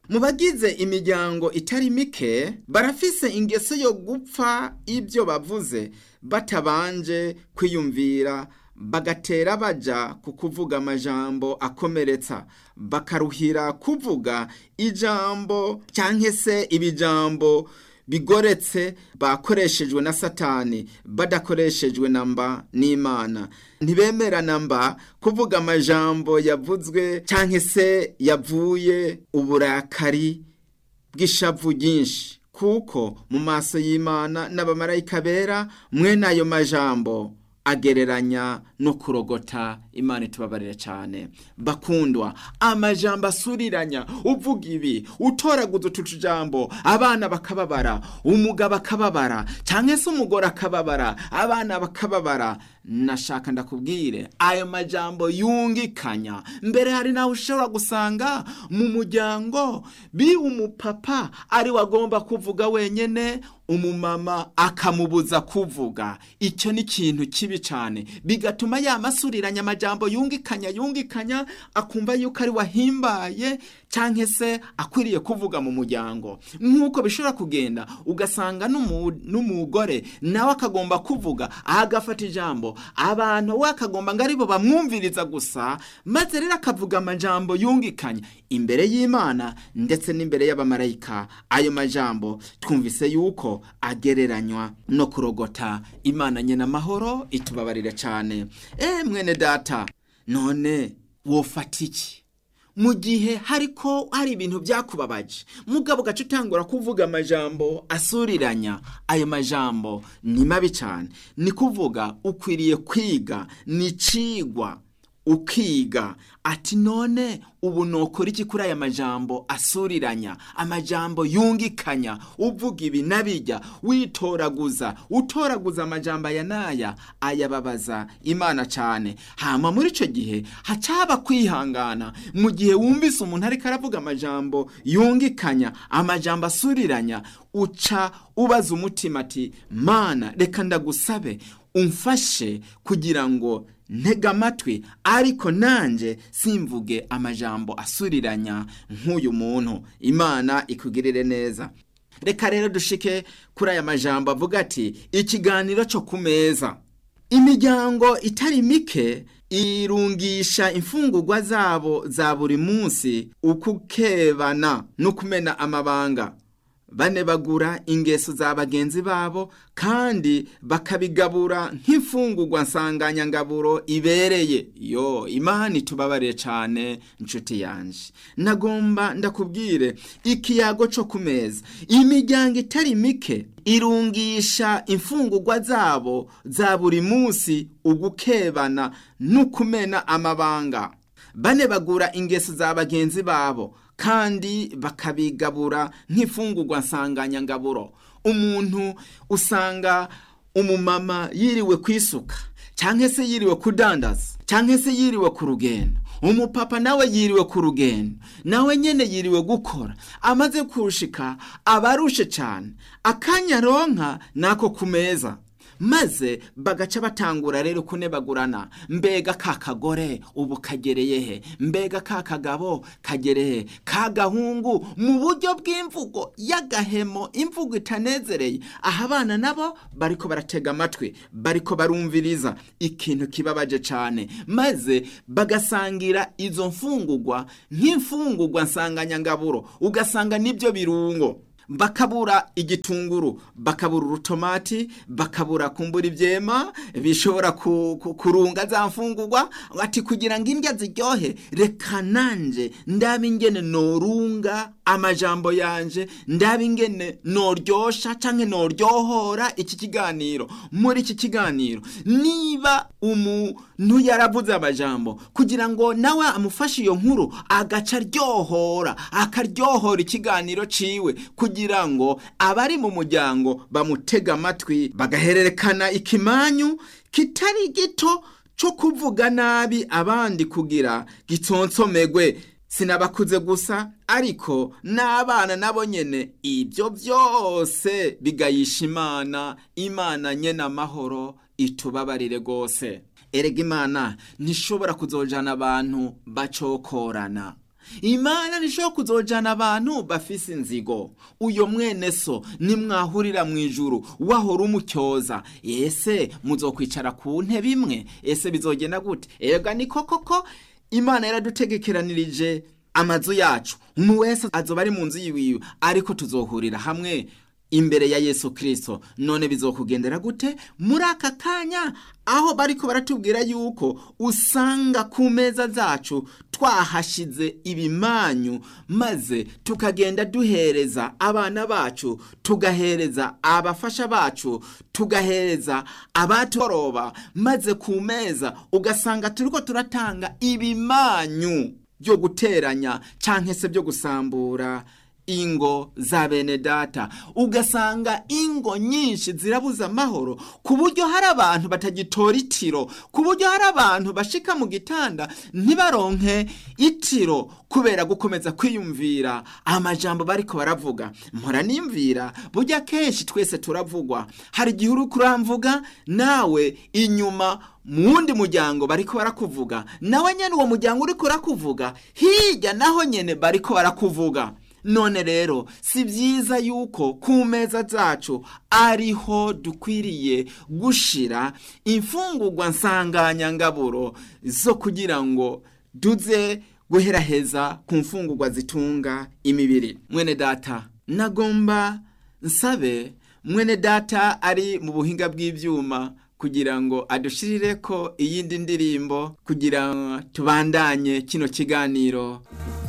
mu bagize imiryango itari mike barafise ingeso yo gupfa ibyo bavuze batabanje kwiyumvira bagatera baja ku kuvuga amajambo akomeretsa bakaruhira kuvuga ijambo cyangwa se ibijambo bigoretse bakoreshejwe na satani badakoreshejwe na mba n'imana ntibemera na mba kuvuga amajambo yavuzwe cyangwa se yavuye uburakari bw'ishavu ryinshi kuko mu maso y'imana n'abamarayika bera mwene ayo majambo agereranya no kurogota imana itubabarire cyane bakundwa amajambo asuriranya uvuga ibi utoraguza utu tujambo abana bakababara umugabo akababara cyangwa se umugore akababara abana bakababara nashaka ndakubwire ayo majambo yungikanya mbere hari nawe ushobora gusanga mu muryango bi umupapa ari we agomba kuvuga wenyine umumama akamubuza kuvuga icyo ni ikintu kibi cyane bigatuma yamasuriranya amajambo yungikanya yungikanya akumva yuko ari wahimbaye cyangwa se akwiriye kuvuga mu muryango nk'uko bishobora kugenda ugasanga n'umugore nawe akagomba kuvuga agafata ijambo abantu we akagomba ngo aribo bamwumviriza gusa maze rero akavuga amajambo yungikanya imbere y'imana ndetse n'imbere y'abamarayika ayo majambo twumvise yuko agereranywa no kurogota imana nyina amahoro itubabarire cyane eee mwene data none wofata iki mu gihe hariko hari ibintu byakubabaje mugabo gace utangura kuvuga amajambo asuriranya ayo majambo ni mabi cyane ni kuvuga ukwiriye kwiga ni cigwa ukiga ati none ubu nokora iki kuri aya majambo asuriranya amajambo yungikanya uvuga ibi nabijya witoraguza utoraguza amajambo aya n'aya ayababaza imana cyane hama muri icyo gihe hacaba kwihangana mu gihe wumvise umuntu ariko aravuga amajambo yungikanya amajambo asuriranya uca ubaza umutima ati mana reka ndagusabe umfashe kugira ngo ntega amatwi ariko nanjye simvuge amajambo asuriranya nk'uyu muntu imana ikugirire neza reka rero dushike kuri aya majambo avuga ati ikiganiro cyo ku meza imiryango itari mike irungisha imfungurwa zabo za buri munsi ukukebana no kumena amabanga bane bagura ingeso za bagenzi babo kandi bakabigabura nk'imfungurwa nsanganyangaburo ibereye yo imana itubabariye cyane inshuti yanjye nagomba ndakubwire ikiyago cyo ku meza imiryango itari mike irungisha imfungurwa zabo za buri munsi ugukebana n'ukumena amabanga bane bagura ingeso za bagenzi babo kandi bakabigabura nk'imfungurwa nsanganyangaburo umuntu usanga umumama yiriwe kwisuka cyangwa se yiriwe kudandaza cyangwa se yiriwe ku rugendo umupapa nawe yiriwe ku rugendo nawe nyine yiriwe gukora amaze kurushika aba arushe cyane akanya ronka nako ku meza maze bagaca batangura rero kunebagurana mbega ka kagore ubu kagereye he mbega ka kagabo kagereye ka gahungu mu buryo bw'imvugo y'agahemo imvugo itanezereye aha abana nabo bariko baratega amatwi bariko barumviriza ikintu kibabaje cyane maze bagasangira izo mfungugwa nk'imfungugwa nsanganyangaburo ugasanga nibyo birungo bakabura igitunguru bakabura urutomati bakabura kumbura ibyema bishobora kurunga za mfungurwa ati kugira ngo indya ziryohe reka nanjye ndabe ingene norunga amajambo yanje ndabe ingene noryosha cyangwa noryohora iki kiganiro muri iki kiganiro niba umuntu yaravuze amajambo kugira ngo nawe amufashe iyo nkuru agaca aryohora akaryohora ikiganiro ciwe kugira ngo abari mu muryango bamutega amatwi bagahererekana ikimanyu kitari gito cyo kuvuga nabi abandi kugira gitsonsomegwe sinabakuze gusa ariko n'abana nabo nyene ibyo byose bigayisha imana imana nyene amahoro itubabarire rwose erega imana ntishobora kuzojana abantu bacokorana imana ntishobora kuzojana abantu bafise inzigo uyo mwene so nimwahurira mu ijuru wahora umutyoza ese muzokwicara ku ntebe imwe ese bizogenda gute ega ni koko ko imana yaradutegekeranirije amazu yacu umuntu wese azoba ari mu nzu yiwiwe ariko tuzohurira hamwe imbere ya yesu kirisito none bizokugendera gute muri aka kanya aho bariko baratubwira yuko usanga ku meza zacu twahashize ibimanyu maze tukagenda duhereza abana bacu tugahereza abafasha bacu tugahereza abatoroba maze ku meza ugasanga turiko turatanga ibimanyu byo guteranya canke se byo gusambura ingo za bene data ugasanga ingo nyinshi zirabuza amahoro ku buryo hari abantu batagitora itiro ku buryo hari abantu bashika mu gitanda ntibaronke itiro kubera gukomeza kwiyumvira amajambo bariko baravuga mpora nimvira burya kenshi twese turavugwa hari igihe uri kuramvuga nawe inyuma mu wundi muryango bariko barakuvuga nawe nyene uwo muryango uriko urakuvuga hirya naho nyene bariko barakuvuga none rero si byiza yuko ku meza zacu ariho dukwiriye gushira imfungurwa nsanganyangaburo zo kugira ngo duze guheraheza ku mfungurwa zitunga imibiri mwene data nagomba nsabe mwene data ari mu buhinga bw'ibyuma kugira ngo adushirire ko iyindi ndirimbo kugira ngo tubandanye kino kiganiro